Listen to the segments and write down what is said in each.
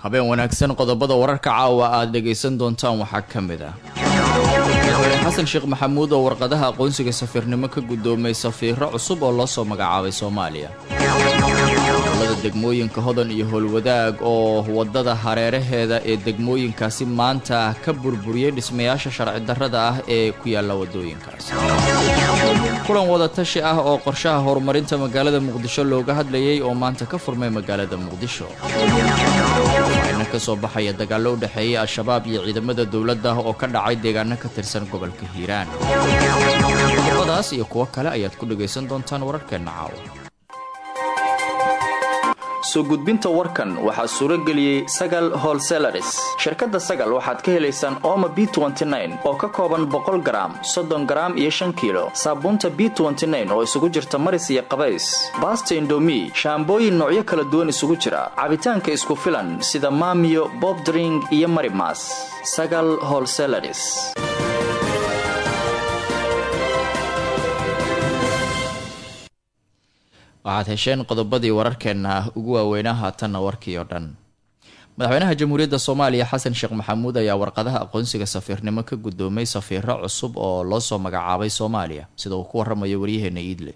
habeen wanaagsan qodobada wararka caawa aad dhegaysan doontaan waxaa ka mid ah madaxweyne xasan sheekh maxamuud oo warqadaha aqoonsiga safiirnimo ka guddoomay safiiro cusub oo loo soo magacaabay soomaaliya dowlada degmooyinka hodan iyo howlwadaag oo waddada hareeraheeda ee degmooyinkaasi maanta ka burburiyey dhismayaasha sharci darrada ah ee ku yaalla waddooyinkaasi kulan wadatashi ah oo qorshaha horumarinta magaalada muqdisho looga hadlayay oo maanta ka furmay magaalada muqdisho waxayna ka soo baxaya dagaallo u dhexeeyay al-shabaab iyo ciidamada dowladda oo ka dhacay deegaano ka tirsan gobolka hiiraan qodobadaas iyo kuwo kale ayaad ku dhagaysan doontaan wararkeenna caawa soo gudbinta warkan waxaa suuro geliyey sagal holselaris shirkadda sagal waxaad ka helaysaan ooma b oo ka kooban boqol garaam soddon garaam iyo shan kiilo saabuunta b oo isugu jirta maris iyo qabays baasta indomi shaambooyin noocyo kala duwan isugu jira cabitaanka isku filan sida maamiyo bobdring iyo marimas sagal holselaris waxaad hesheen qodobadii wararkeenna ugu waaweynaa haatanna warkii oo dhan madaxweynaha jamhuuriyadda soomaaliya xasan sheekh maxamuud ayaa warqadaha aqoonsiga safiirnimo ka guddoomay safiiro cusub oo loo soo magacaabay soomaaliya sida uu ku waramayo waryaheena iidle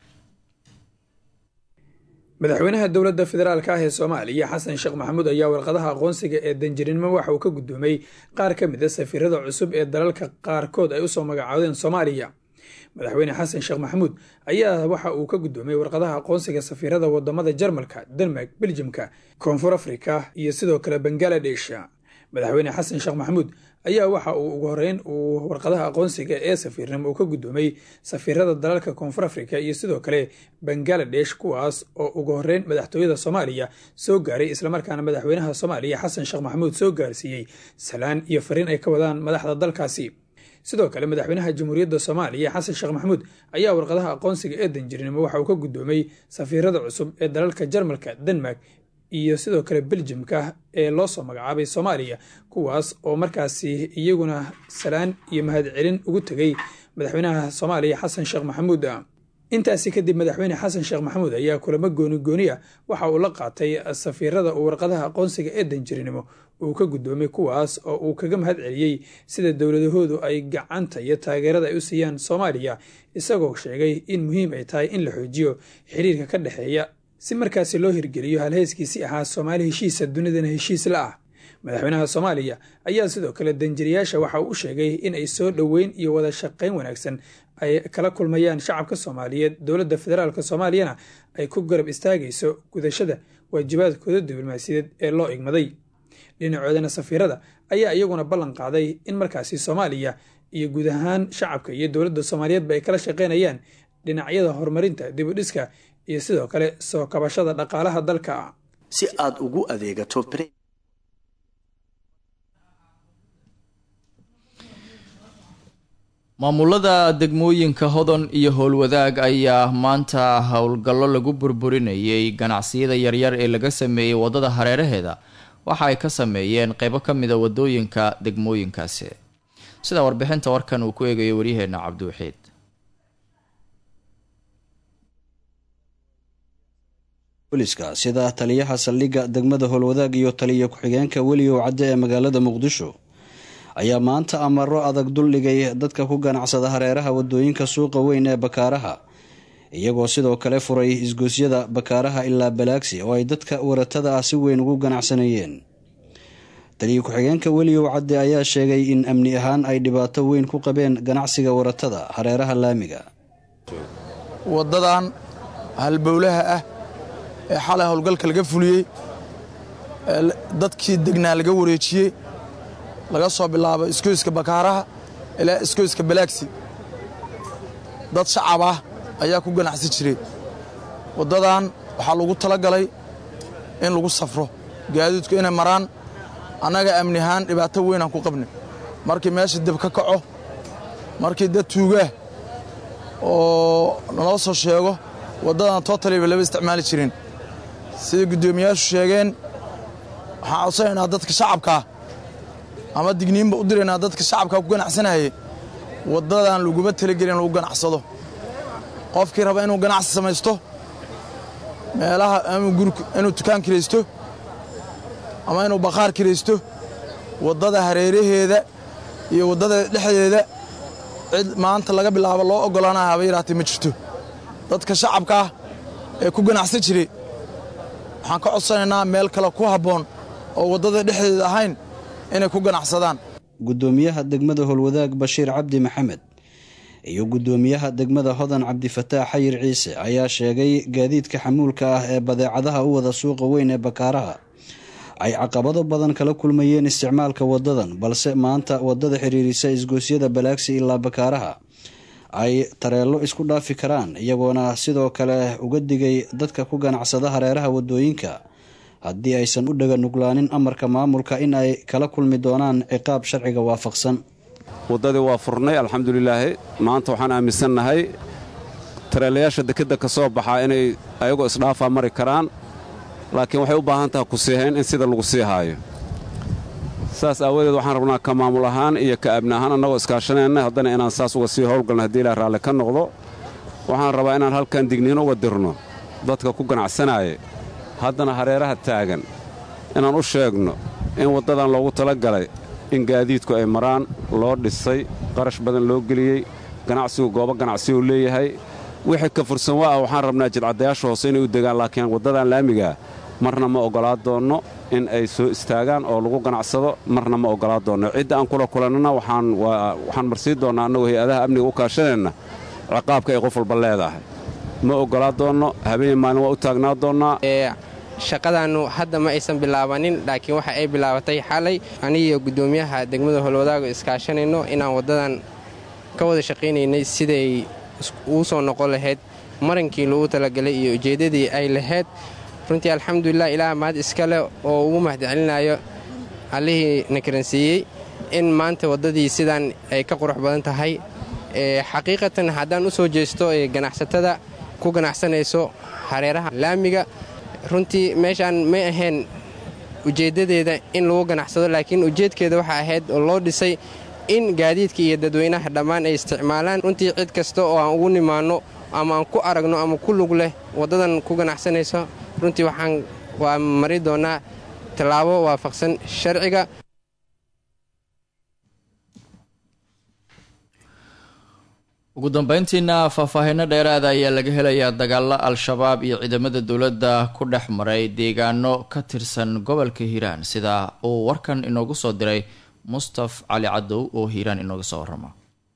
madaxweynaha dowladda federaalka ah ee soomaaliya xasan sheekh maxamuud ayaa warqadaha aqoonsiga ee danjirinimo waxa uu ka guddoomay qaar ka mid a safiirada cusub ee dalalka qaarkood ay usoo magacaabeen soomaaliya madaxweyne xasan sheekh maxamuud ayaa waxa uu ka guddoomay warqadaha aqoonsiga safiirada wadamada jarmalka denmark beljimka koonfur afrika iyo sidoo kale bangaladesh madaxweyne xasan sheekh maxamuud ayaa waxa uu ugu horeyn uu warqadaha aqoonsiga ee safiirnimo uu ka guddoomay safiirada dalalka koonfur afrika iyo sidoo kale bangaladesh kuwaas oo ugu horeyn madaxtooyada soomaaliya soo gaaray islamarkaana madaxweynaha soomaaliya xasan sheekh maxamuud soo gaarsiiyey salaan iyo fariin ay ka wadaan madaxda dalkaasi sidoo kale madaxweynaha jamhuuriyadda soomaaliya xasan sheekh maxamuud ayaa warqadaha aqoonsiga ee danjirinimo waxa uu ka guddoomay safiirada cusub ee dalalka jarmalka denmark iyo sidoo kale beljimka ee loo soo magacaabay soomaaliya kuwaas oo markaasi iyaguna salaan iyo mahadcelin ugu tegay madaxweynaha soomaaliya xasan sheekh maxamuud intaasi kadib madaxweyne xasan sheekh maxamuud ayaa kulamo gooni gooni ah waxa uu la qaatay safiirada uu warqadaha aqoonsiga ee danjirinimo uu ka guddoomay kuwaas oo uu kaga mahad celiyey sida dowladahoodu ay gacanta iyo taageerada ay u siiyaan soomaaliya isagoo sheegay in muhiim ay tahay in la xoojiyo xiriirka ka dhexeeya si markaasi loo hirgeliyo halheeskiisi ahaa soomaali heshiisa dunidana heshiis la ah madaxweynaha soomaaliya ayaa sidoo kale danjiriyaasha waxa uu u sheegay in ay soo dhoweyn iyo wada shaqayn wanaagsan ay kala kulmayaan shacabka soomaaliyeed dowladda federaalk soomaaliyana ay ku garab istaagayso gudashada waajibaadkooda diblomaasiyadeed ee loo igmaday dhinacoodana safiirada ayaa iyaguna ballan qaaday in markaasi soomaaliya iyo guud ahaan shacabka iyo dowladda soomaaliyeedba ay kala shaqaynayaan dhinacyada horumarinta dibudhiska iyo sidoo kale soo kabashada dhaqaalaha dalka si aad ugu adeegato maamulada degmooyinka hodan iyo howlwadaag ayaa maanta howlgallo lagu burburinayay ganacsiyada yaryar ee laga sameeyey waddada hareeraheeda waxa ay ka sameeyeen qeybo ka mida wadooyinka degmooyinkaasi sida warbixinta warkan uu ku eegayo waryaheena cabdiwaxiid booliska sida taliyaha saldhigga degmada howlwadaag iyo taliya ku-xigeenka weligow cadde ee magaalada muqdisho ayaa maanta amaro adag duldhigay dadka ku ganacsada hareeraha wadooyinka suuqa weyn ee bakaaraha iyagoo sidoo kale furay isgoosyada bakaaraha ilaa balaagsi oo ay dadka waratada ah si weyn ugu ganacsanayeen taliya ku-xigeenka weligow cadde ayaa sheegay in amni ahaan ay dhibaato weyn ku qabeen ganacsiga waratada hareeraha laamiga wadadan halbowlaha ah ee xalay howlgalka laga fuliyey dadkii degnaa laga wareejiyey laga soo bilaabo iskoyska bakaaraha ilaa iskoyska balaagsi dad shacab ah ayaa ku ganacsi jiray waddadan waxaa lagu talagalay in lagu safro gaadiidku inay maraan annaga amni ahaan dhibaato weynaan ku qabnay markii meesha dib ka kaco markii dad tuugaah oo naloo soo sheego waddadan tootaliba lama isticmaali jirin sida guddoomiyaashu sheegeen waxaan codsanaynaa dadka shacabkaa ama digniinba u diraynaa dadka shacabkaa ku ganacsanayay waddadan laguma talagelin lagu ganacsado qofkii raba inuu ganacsi samaysto meelaha inuu dukaan kiraysto ama inuu bakhaar kiraysto waddada hareeraheeda iyo waddada dhexdeeda cid maanta laga bilaabo loo oggolaanaya haba yaraatee ma jirto dadka shacabka ah ee ku ganacsan jiray waxaan ka codsanaynaa meel kale ku habboon oo waddada dhexdeeda ahayn inay ku ganacsadaan guddoomiyaha degmada howlwadaag bashiir cabdi maxamed iyo guddoomiyaha degmada hodan cabdifataax xayir ciise ayaa sheegay gaadiidka xamuulka ah ee badeecadaha u wada suuqa weyn ee bakaaraha ay caqabado badan kala kulmayeen isticmaalka wadadan balse maanta wadada xiriirisa isgoosyada balaagsi ilaa bakaaraha ay tareello isku dhaafi karaan iyagoona sidoo kale uga digay dadka ku ganacsada hareeraha wadooyinka haddii aysan u dhaga nuglaanin amarka maamulka in ay kala kulmi doonaan ciqaab sharciga waafaqsan waddadii waa furnay alxamdulilaahi maanta waxaan aaminsannahay tareelayaasha dekedda ka soo baxaa inay ayagoo isdhaafaa mari karaan laakiin waxay u baahan taha ku siihayn in sida lagu sii haayo saas aawadeed waxaan rabnaa ka maamul ahaan iyo ka abni ahaan annagoo iskaashanayna haddana inaan saas uga sii howlgalno haddii ilaah raalli ka noqdo waxaan rabaa inaan halkan digniino uga dirno dadka ku ganacsanaaya haddana hareeraha taagan inaan u sheegno in waddadan loogu tala galay in gaadiidku ay maraan loo dhisay qarash badan loo geliyey ganacsigu goobo ganacsigu leeyahay wixii ka fursan waa ah waxaan rabnaa jidcaddayaasha hoose inay u degaan laakiin waddadan laamigaa marna ma oggolaa doonno in ay soo istaagaan oo lagu ganacsado marna ma oggolaa doonno cidda aan kula kulannana waxaan marsii doonnaa annagoo hay-adaha amniga u kaashanayna ciqaabka ay qof walba leedahay ma oggolaa doonno habeen maalin waa u taagnaa doonnaa shaqadaannu hadda ma aysan bilaabanin laakiin waxa ay bilaabatay xalay anigiyo guddoomiyaha degmada howlwadaago iskaashanayno inaan waddadan ka wada shaqaynaynay siday uu soo noqon lahayd marankii lagu talagalay iyo ujeeddadii ay lahayd runtii alxamdulilah ilaah mahad iska leh oo ugu mahadcelinayo allihii na karansiiyey in maanta waddadii sidaan ay ka qurux badan tahay xaqiiqatan haddaan u soo jeesto ee ganacsatada ku ganacsanayso hareeraha laamiga runtii meeshaan may ahayn ujeeddadeeda in lagu ganacsado laakiin ujeedkeeda waxaa ahayd oo loo dhisay in gaadiidka iyo dadweynaha dhammaan ay isticmaalaan runtii cid kasta oo aan ugu nimaanno ama aan ku aragno ama ku lug leh waddadan ku ganacsanayso runtii waxaan waa mari doonnaa tallaabo waafaqsan sharciga ugu dambeyntiina faahfaahinno dheeraada ayaa laga helayaa dagaalo al-shabaab iyo ciidamada dowladda ku dhex maray deegaano ka tirsan gobolka hiiraan sida uu warkan inoogu soo diray mustaf cali cadow oo hiiraan inooga soo warama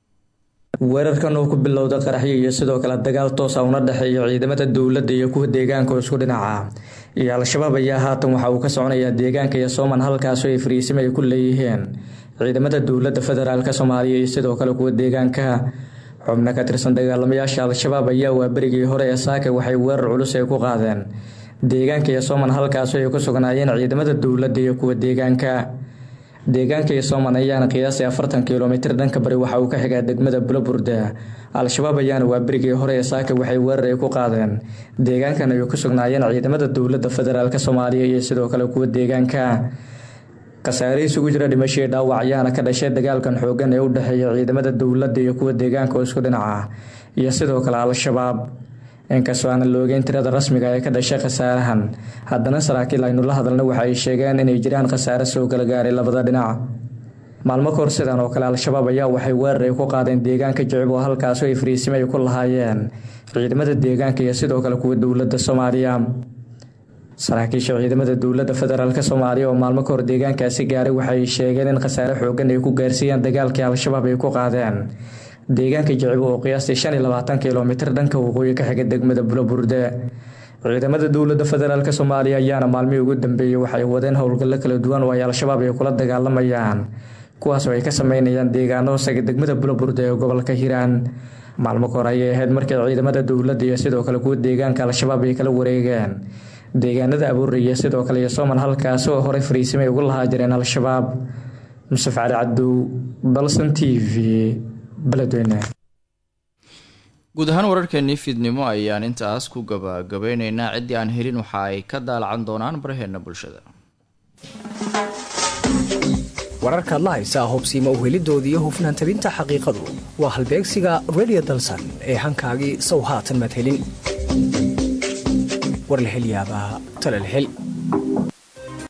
weerarkan oo ku bilowda qaraxyo iyo sidoo kale dagaal toosa una dhexeeya ciidamada dowladda iyo kuwa deegaanka oo isku dhinaca iyo al-shabaab ayaa haatan waxa uu ka soconayaa deegaanka iyo sooman halkaasoo ay fariisimo ay ku leeyihiin ciidamada dowladda federaalk soomaaliya iyo sidoo kale kuwa deegaanka xubno ka tirsan dagaalamayaasha al-shabaab ayaa waa berigii hore ee saaka waxay weerar culus ay ku qaadeen deegaanka iyo sooman halkaasoo ay ku sugnaayeen ciidamada dowladda iyo kuwa deegaanka deegaanka iyo sooman ayaana qiyaasay afartan kilomitir dhanka bari waxa uu ka xigaa degmada bulaburde al-shabaab ayaana waa berigii hore ee saaka waxay weerar ay ku qaadeen deegaankan ay ku sugnaayeen ciidamada dowladda federaalk soomaaliya iyo sidoo kale kuwa deegaanka khasaare isugu jira dhimashii dhaawac ayaana ka dhashay dagaalkan xoogan ee u dhexeeya ciidamada dowladda iyo kuwa deegaanka oo isku dhinaca iyo sidoo kale al-shabaab inkastoo aanan la ogeyn tirada rasmiga ee ka dhashay khasaarahan haddana saraakiil aynu la hadalna waxa ay sheegeen inay jiraan khasaare soo kala gaaray labada dhinac maalmo kahor sidan oo kale al-shabaab ayaa waxay weerar ay ku qaadeen deegaanka jicib oo halkaasoo ay fariisimo ay ku lahaayeen ciidamada deegaanka iyo sidoo kale kuwa dowladda soomaaliya saraakiisha ciidamada dowladda federaalk soomaaliya oo maalmo kahor deegaankaasi gaaray waxay sheegeen in khasaare xoogan ay ku gaarsiiyeen dagaalkii al-shabaab ay ku qaadeen deegaanka jicibo oo qiyaastii shan iyo labaatan kilomitir dhanka waqooyi ka xiga degmada bulaburde ciidamada dowladda federaalk soomaaliya ayaana maalmihii ugu dambeeyey waxay wadeen howlgallo kala duwan oo ay al-shabaab ay kula dagaalamayaan kuwaas oo ay ka sameynayaan deegaano hoosaga degmada bulaburde ee gobolka hiiraan maalmo kahor ayay ahayd markii ciidamada dowladda iyo sidoo kale kuwa deegaanka al-shabaab ay kala wareegeen deegaanada abuur iyo sidoo kale iyo sooman halkaasi oo horey fariisimay ugu lahaa jireen al-shabaab musaf cali cadow balson t v beledweyne guud ahaan wararkeenii fiidnimo ayaan intaas ku gabagabeyneynaa ciddii aan helin waxa ay ka daalacan doonaan baraheena bulshada wararkaad la haysaa hobsiima u helidoodii iyo hufnaan tabinta xaqiiqadu waa halbeegsiga redio dalsan ee hankaagii sow haatan maad helin war la hel yaabaa tala la hel